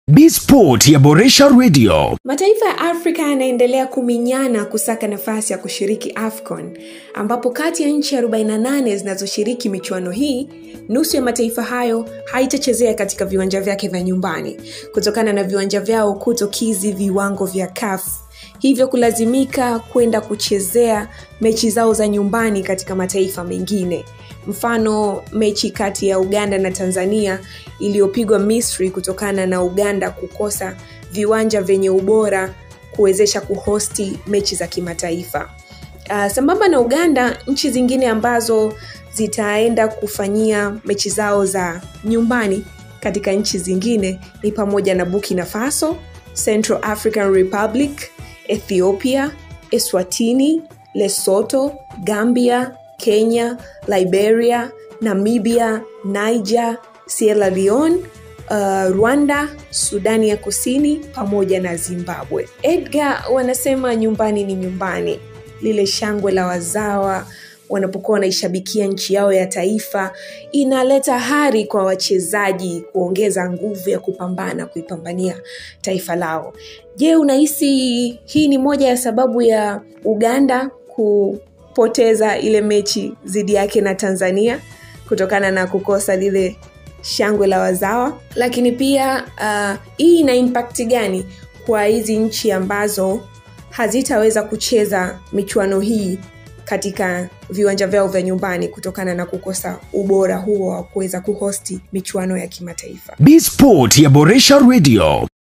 Bsport yaboresha radio. Mataifa ya Afrika yanaendelea kuminyana kusaka nafasi ya kushiriki AFCON ambapo kati ya nchi 48 zinazoshiriki michuano hii, nusu ya mataifa hayo haitachezea katika viwanja vyake vya nyumbani kutokana na viwanja vyao kutokizi viwango vya CAF, hivyo kulazimika kwenda kuchezea mechi zao za nyumbani katika mataifa mengine. Mfano, mechi kati ya Uganda na Tanzania iliyopigwa Misri kutokana na Uganda kukosa viwanja vyenye ubora kuwezesha kuhosti mechi za kimataifa. Uh, sambamba na Uganda, nchi zingine ambazo zitaenda kufanyia mechi zao za nyumbani katika nchi zingine ni pamoja na Burkina Faso, Central African Republic, Ethiopia, Eswatini, Lesotho, Gambia, Kenya, Liberia, Namibia, Niger, Sierra Leone, uh, Rwanda, Sudani ya Kusini pamoja na Zimbabwe. Edgar wanasema nyumbani ni nyumbani. Lile shangwe la wazawa wanapokuwa wanaishabikia nchi yao ya taifa inaleta hari kwa wachezaji kuongeza nguvu ya kupambana kuipambania taifa lao. Je, unahisi hii ni moja ya sababu ya Uganda kupoteza ile mechi dhidi yake na Tanzania kutokana na kukosa lile shangwe la wazawa? Lakini pia uh, hii ina impact gani kwa hizi nchi ambazo hazitaweza kucheza michuano hii katika viwanja vyao vya nyumbani kutokana na kukosa ubora huo wa kuweza kuhosti michuano ya kimataifa. Bsport yaboresha radio.